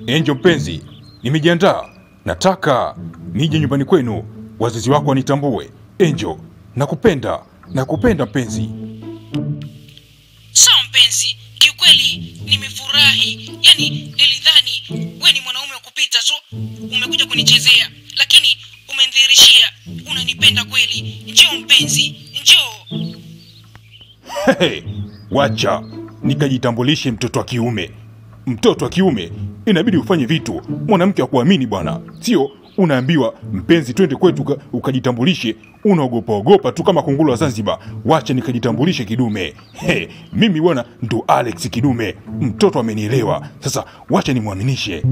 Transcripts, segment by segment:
Angel mpenzi, nimejiandaa. Nataka nije nyumbani kwenu, wazazi wako wanitambue. Angel, nakupenda, nakupenda mpenzi. Sawa mpenzi, kiukweli nimefurahi. Yaani nilidhani we ni mwanaume wa kupita tu, umekuja kunichezea, lakini umenidhihirishia unanipenda kweli. Njoo mpenzi, njoo. Hey, wacha nikajitambulishe, mtoto wa kiume. Mtoto wa kiume inabidi ufanye vitu mwanamke wa kuamini bwana, sio unaambiwa mpenzi, twende kwetu uka- ukajitambulishe, unaogopa ogopa tu kama kunguru wa Zanzibar. Wacha nikajitambulishe kidume. Hey, mimi bwana ndo Alex Kidume, mtoto amenielewa. Sasa wacha nimwaminishe.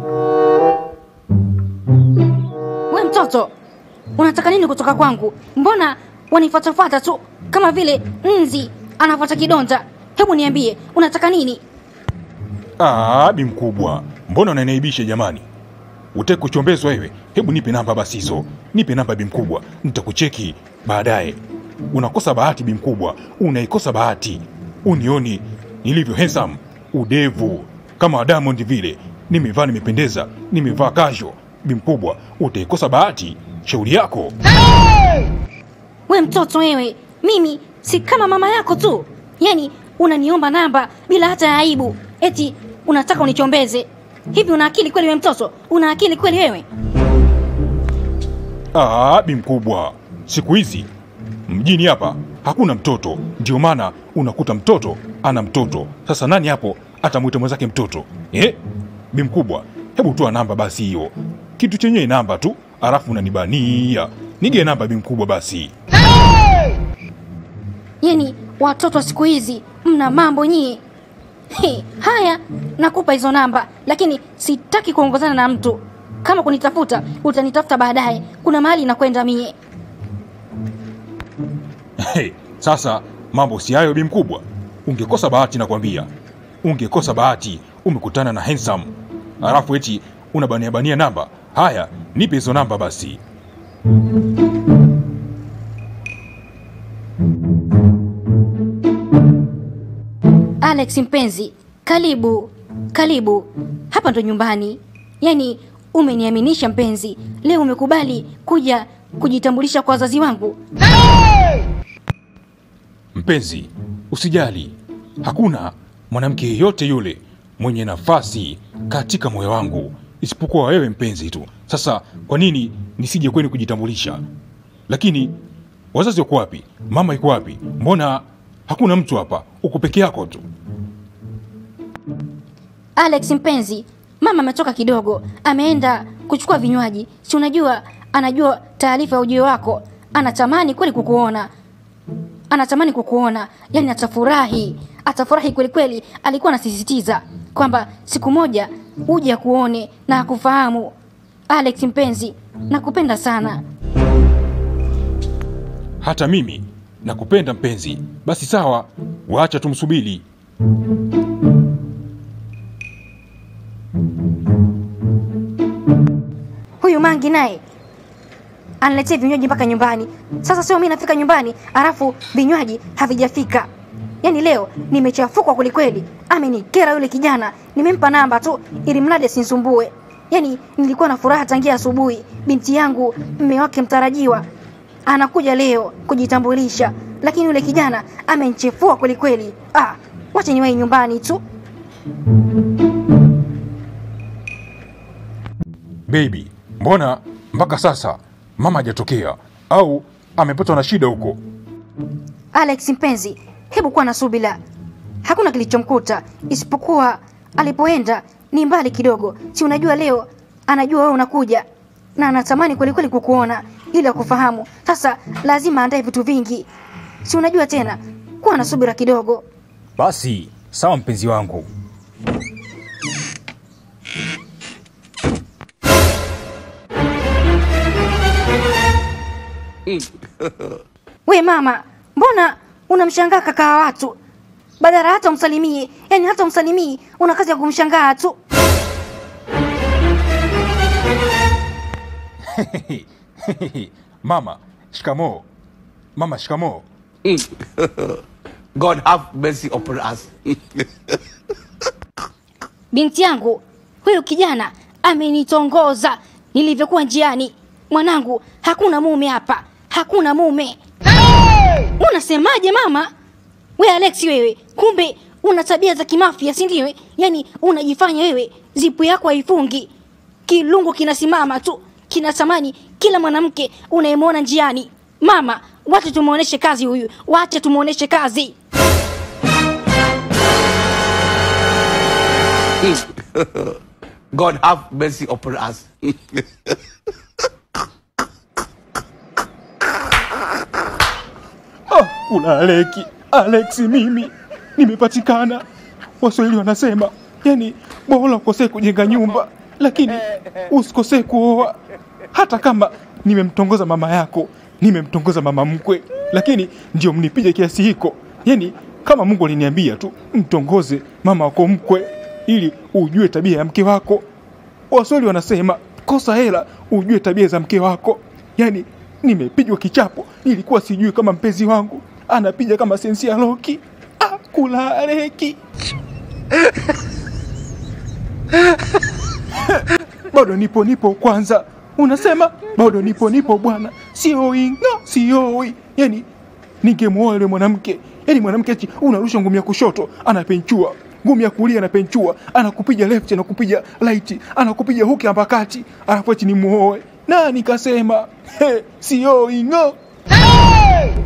We mtoto, unataka nini kutoka kwangu? Mbona wanifuatafuata tu kama vile nzi anafuata kidonda? Hebu niambie, unataka nini? Ah, bi mkubwa, mbona unaniaibisha jamani? Utaki kuchombezwa wewe? Hebu nipe namba basi hizo, nipe namba bi mkubwa, nitakucheki baadaye. Unakosa bahati bi mkubwa, unaikosa bahati. Unioni nilivyo handsome, udevu kama wa Diamond vile, nimevaa nimependeza, nimevaa kasho. Bi mkubwa, utaikosa bahati. Shauri yako. We mtoto wewe, mimi si kama mama yako tu. Yaani unaniomba namba bila hata ya aibu, eti unataka unichombeze. Hivi una akili kweli we mtoto? Una akili kweli wewe? Ah, bi mkubwa, siku hizi mjini hapa hakuna mtoto, ndio maana unakuta mtoto ana mtoto. Sasa nani hapo atamwita mwenzake mtoto eh? Bi mkubwa, hebu toa namba basi hiyo, kitu chenyewe namba tu, alafu unanibania. Nige namba bi mkubwa basi. Yaani watoto wa siku hizi mna mambo nyie. He, haya nakupa hizo namba, lakini sitaki kuongozana na mtu. Kama kunitafuta utanitafuta baadaye, kuna mahali nakwenda mie. Hey, sasa mambo si hayo bi mkubwa, ungekosa bahati nakwambia, ungekosa bahati, umekutana na handsome alafu eti unabania bania namba. Haya, nipe hizo namba basi. Alex mpenzi, karibu karibu, hapa ndo nyumbani. Yaani umeniaminisha mpenzi, leo umekubali kuja kujitambulisha kwa wazazi wangu. Mpenzi, usijali, hakuna mwanamke yeyote yule mwenye nafasi katika moyo wangu isipokuwa wewe mpenzi tu. Sasa kwa nini nisije kwenu kujitambulisha? Lakini wazazi wako wapi? Mama yuko wapi? Mbona hakuna mtu hapa? Uko peke yako tu. Alex mpenzi, mama ametoka kidogo, ameenda kuchukua vinywaji. Si unajua, anajua taarifa ya ujio wako, anatamani kweli kukuona, anatamani kukuona, yani atafurahi, atafurahi kweli kweli. Alikuwa anasisitiza kwamba siku moja uje akuone na akufahamu. Alex mpenzi, nakupenda sana. Hata mimi nakupenda mpenzi. Basi sawa, waacha tumsubiri. Huyu mangi naye analetea vinywaji mpaka nyumbani. Sasa sio mimi nafika nyumbani alafu vinywaji havijafika. Yaani leo nimechafukwa kwelikweli. Amenikera yule kijana. Nimempa namba tu ili mradi asinisumbue. Yaani nilikuwa na furaha tangia asubuhi. Binti yangu mme wake mtarajiwa anakuja leo kujitambulisha, lakini yule kijana amenichefua kwelikweli. Ah, wacha niwahi nyumbani tu. Baby, mbona mpaka sasa mama hajatokea au amepatwa na shida huko? Alex mpenzi, hebu kuwa na subira. Hakuna kilichomkuta isipokuwa alipoenda ni mbali kidogo. Si unajua leo anajua wewe unakuja na anatamani kweli kweli kukuona ili akufahamu. Sasa lazima aandae vitu vingi. Si unajua tena, kuwa na subira kidogo. Basi sawa, mpenzi wangu. We mama, mbona unamshangaa kaka wa watu badala hata umsalimie? Yani hata umsalimii, una kazi ya kumshangaa tu. Mama, shikamoo. Mama, shikamoo. God have mercy upon us. Binti yangu, huyu kijana amenitongoza nilivyokuwa njiani. Mwanangu, hakuna mume hapa, hakuna mume. Unasemaje mama? We Alex, wewe kumbe una tabia za kimafia, si ndio? Yaani unajifanya wewe zipu yako haifungi, kilungu kinasimama tu kinatamani kila mwanamke unayemwona njiani. Mama, wacha tumuoneshe kazi huyu, wacha tumuoneshe kazi. God have mercy upon us. Ah, kuna Aleki, Alex mimi nimepatikana. Waswahili wanasema yani, bora ukosee kujenga nyumba, lakini usikosee kuoa. Hata kama nimemtongoza mama yako, nimemtongoza mama mkwe, lakini ndio mnipige kiasi hiko. Yani kama Mungu aliniambia tu mtongoze mama wako mkwe, ili ujue tabia ya mke wako. Waswahili wanasema kosa hela ujue tabia za mke wako. Yani nimepigwa kichapo, nilikuwa sijui kama mpenzi wangu anapiga kama sensi ya Loki. Ah, kulareki bado nipo nipo kwanza, unasema bado nipo nipo bwana, sioi no, sioi. Yani ningemuoa yule mwanamke, yani mwanamke ati unarusha ngumi ya kushoto anapenchua ngumi ya kulia anapenchua, anakupiga left, anakupiga right, anakupiga huki hapa kati, alafu eti nimuoe na nikasema he, sioi ng'o.